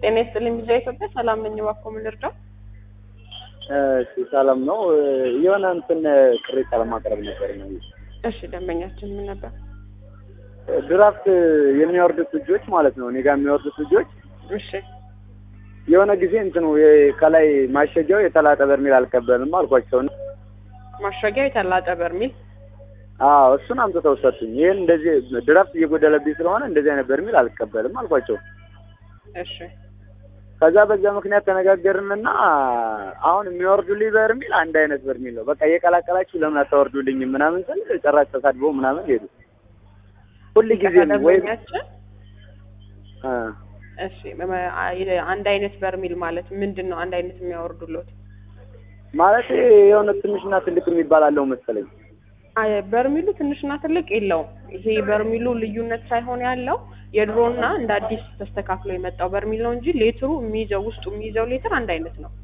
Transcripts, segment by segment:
ጤና ይስጥልኝ ቪዛ ኢትዮጵያ ሰላም ነኝ። እባክዎ ምን ልርዳው? እሺ ሰላም ነው። የሆነ እንትን ቅሬታ ለማቅረብ ነበር ነው። እሺ ደንበኛችን ምን ነበር? ድራፍት የሚያወርዱት ልጆች ማለት ነው እኔ ጋር የሚያወርዱት ልጆች እሺ የሆነ ጊዜ እንትኑ የ- ከላይ ማሸጊያው የተላጠ በርሜል አልቀበልም አልኳቸው። ማሸጊያው የተላጠ በርሚል አዎ እሱን አምጥተው ሰጡኝ። ይህን እንደዚህ ድራፍት እየጎደለብኝ ስለሆነ እንደዚህ አይነት በርሜል አልቀበልም አልኳቸው። እሺ ከዛ በዛ ምክንያት ተነጋገርንና አሁን የሚወርዱልኝ በርሜል አንድ አይነት በርሜል ነው። በቃ እየቀላቀላችሁ ለምን አታወርዱልኝም ምናምን ስል ጭራሽ ተሳድበው ምናምን ሄዱ። ሁል ጊዜ ወይ ደንበኛችን እሺ በመ- አ- አንድ አይነት በርሚል ማለት ምንድን ነው? አንድ አይነት የሚያወርዱለት ማለት የሆነ ትንሽና ትልቅ የሚባል አለው መሰለኝ። አይ፣ በርሚሉ ትንሽና ትልቅ የለውም። ይሄ በርሚሉ ልዩነት ሳይሆን ያለው የድሮና እንደ አዲስ ተስተካክሎ የመጣው በርሚል ነው እንጂ ሌትሩ የሚይዘው ውስጡ የሚይዘው ሌትር አንድ አይነት ነው።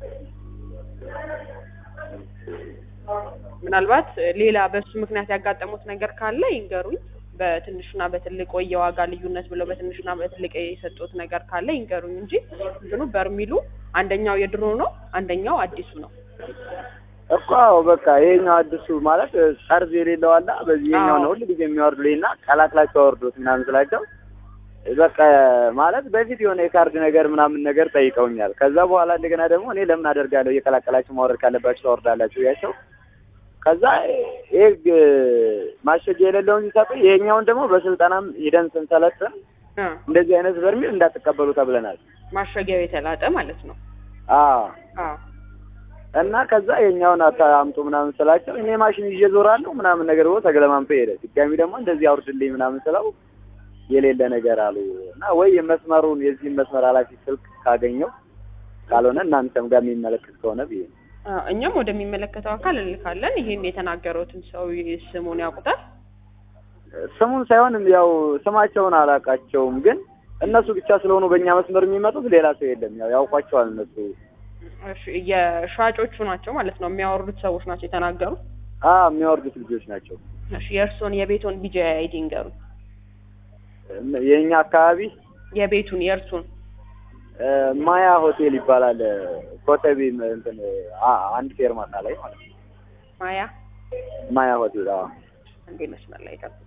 ምናልባት ሌላ በሱ ምክንያት ያጋጠሙት ነገር ካለ ይንገሩኝ። በትንሹና በትልቅ ወይ የዋጋ ልዩነት ብለው በትንሹና በትልቅ የሰጡት ነገር ካለ ይንገሩኝ እንጂ እንትኑ በርሚሉ አንደኛው የድሮ ነው፣ አንደኛው አዲሱ ነው። እኮ አዎ፣ በቃ ይሄኛው አዲሱ ማለት ጠርዝ የሌለው አለ። በዚህ ይሄኛው ነው ሁሉ ጊዜ የሚያወርዱልኝና ቀላቅላቸው አወርዱት ምናምን ስላቸው በቃ ማለት በፊት የሆነ የካርድ ነገር ምናምን ነገር ጠይቀውኛል። ከዛ በኋላ እንደገና ደግሞ እኔ ለምን አደርጋለሁ እየቀላቀላችሁ ማውረድ ካለባችሁ ታወርዳላችሁ ያቸው ከዛ ይሄ ማሸጊያ የሌለውን ሲሰጡ ይሄኛውን ደግሞ በስልጠናም ሂደን ስንሰለጥን እ እንደዚህ አይነት በርሜል እንዳትቀበሉ ተብለናል። ማሸጊያው የተላጠ ማለት ነው። አዎ አዎ እና ከዛ የኛውን አምጡ ምናምን ስላቸው እኔ ማሽን ይዤ ዞራለሁ ምናምን ነገር ብሎ ተገለማምጦ ሄደ። ድጋሚ ደግሞ እንደዚህ አውርድልኝ ምናምን ስለው የሌለ ነገር አሉ እና ወይ የመስመሩን የዚህን መስመር ኃላፊ ስልክ ካገኘው ካልሆነ እናንተም ጋር የሚመለከት ከሆነ ብዬ ነው። አዎ፣ እኛም ወደሚመለከተው አካል እንልካለን። ይሄን የተናገሩትን ሰው ስሙን ያውቁታል? ስሙን ሳይሆን ያው ስማቸውን አላውቃቸውም፣ ግን እነሱ ብቻ ስለሆኑ በእኛ መስመር የሚመጡት ሌላ ሰው የለም። ያው ያውቋቸዋል እነሱ። እሺ፣ የሻጮቹ ናቸው ማለት ነው። የሚያወርዱት ሰዎች ናቸው የተናገሩት። አ የሚያወርዱት ልጆች ናቸው። እሺ፣ የእርስዎን የቤቶን ቢጃ አይዲ ንገሩ። የእኛ አካባቢ የቤቱን የእርሱን እ ማያ ሆቴል ይባላል። ኮተቤ እንትን አ- አንድ ፌርማታ ላይ ማለት ነው። ማያ ማያ ሆቴል አዎ። እንዴ መስመር ላይ ጠብቁ።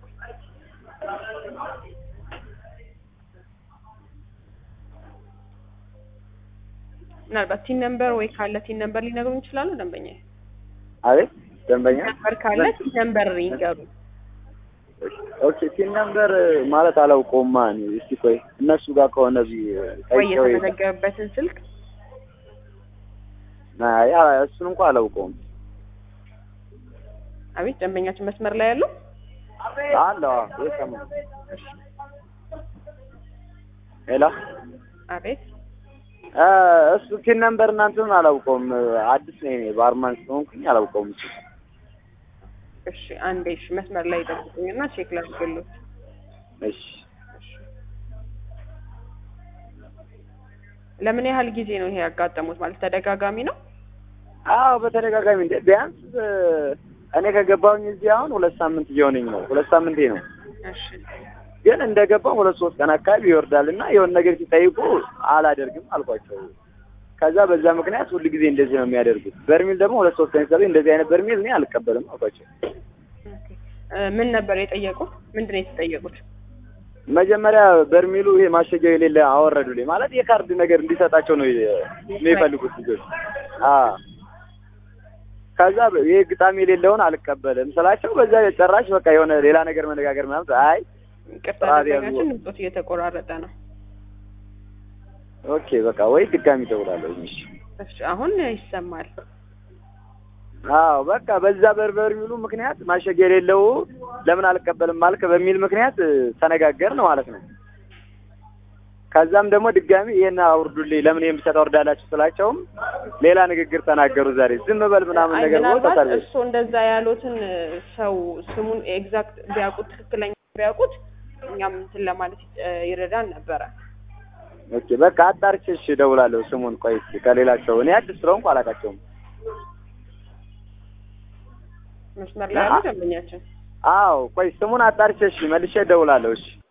ምናልባት ቲን ነምበር ወይ ካለ ቲን ነምበር ሊነግሩን ይችላሉ? ደንበኛ አቤት ደንበኛ ነምበር ካለ ቲን ነምበር ይንገሩ። ኦኬ ቲን ነምበር ማለት አላውቀውማ እኔ። እስቲ ቆይ እነሱ ጋር ከሆነ ቢ ወይ ጠይቀው ይ- የተመዘገበበትን ስልክ አይ እሱን እንኳን አላውቀውም። አቤት ደንበኛችን መስመር ላይ ያለው አለ የሰማ ሄሎ አቤት እ እሱ ቲን ነምበር እናንተን አላውቀውም። አዲስ ነኝ እኔ ባርማን ስለሆንኩኝ አላውቀውም። እሱ እሺ አንዴ እሺ መስመር ላይ ጠብቁኝና ቼክ ላድርግልዎት እሺ ለምን ያህል ጊዜ ነው ይሄ ያጋጠሙት ማለት ተደጋጋሚ ነው አዎ በተደጋጋሚ እንደ ቢያንስ እ እኔ ከገባሁኝ እዚህ አሁን ሁለት ሳምንት እየሆነኝ ነው። ሁለት ሳምንቴ ነው። እሺ ግን እንደገባው ሁለት ሶስት ቀን አካባቢ ይወርዳል እና የሆነ ነገር ሲጠይቁ አላደርግም አልኳቸው። ከዛ በዛ ምክንያት ሁል ጊዜ እንደዚህ ነው የሚያደርጉት። በርሚል ደግሞ ሁለት ሶስት ቀን ሲሰጡኝ እንደዚህ አይነት በርሚል እኔ አልቀበልም አልኳቸው። ኦኬ እ ምን ነበር የጠየቁት ምንድን ነው የተጠየቁት መጀመሪያ በርሚሉ ይሄ ማሸጊያው የሌለ አወረዱልኝ። ማለት የካርድ ነገር እንዲሰጣቸው ነው የሚፈልጉት ልጆች። አዎ ከዛ ይሄ ግጣም የሌለውን አልቀበልም ስላቸው በዛ ጨራሽ በቃ የሆነ ሌላ ነገር መነጋገር ምናምን አይ ይቅርታ ጥራት ያዙ። ደንበኛችን ድምፆት እየተቆራረጠ ነው ኦኬ በቃ ወይ ድጋሚ እደውላለሁ። እሺ እሺ አሁን ይሰማል አዎ በቃ በዛ በርበር የሚሉ ምክንያት ማሸጊያ የሌለው ለምን አልቀበልም ማልክ በሚል ምክንያት እ፣ ተነጋገርን ማለት ነው። ከዛም ደግሞ ድጋሚ ይሄን አውርዱልኝ ለምን ይሄን ብቻ ታወርዳላችሁ ስላቸውም ሌላ ንግግር ተናገሩ። ዛሬ ዝም በል ምናምን አይ ነገር ብሎ ምናልባት ተሳደቡ። እርስዎ እንደዛ ያሉትን ሰው ስሙን ኤግዛክት ቢያውቁት ትክክለኛ ቢያውቁት እኛም እንትን ለማለት እ፣ ይረዳን ነበረ ኦኬ በቃ አጣርቼ እሺ እደውላለሁ። ስሙን ቆይ እስኪ ከሌላቸው እኔ አዲስ ስለሆንኩ አላውቃቸውም። መስመር ላይ ያሉ ደንበኛችን አዎ ቆይ ስሙን አጣርቼ እሺ መልሼ እደውላለሁ። እሺ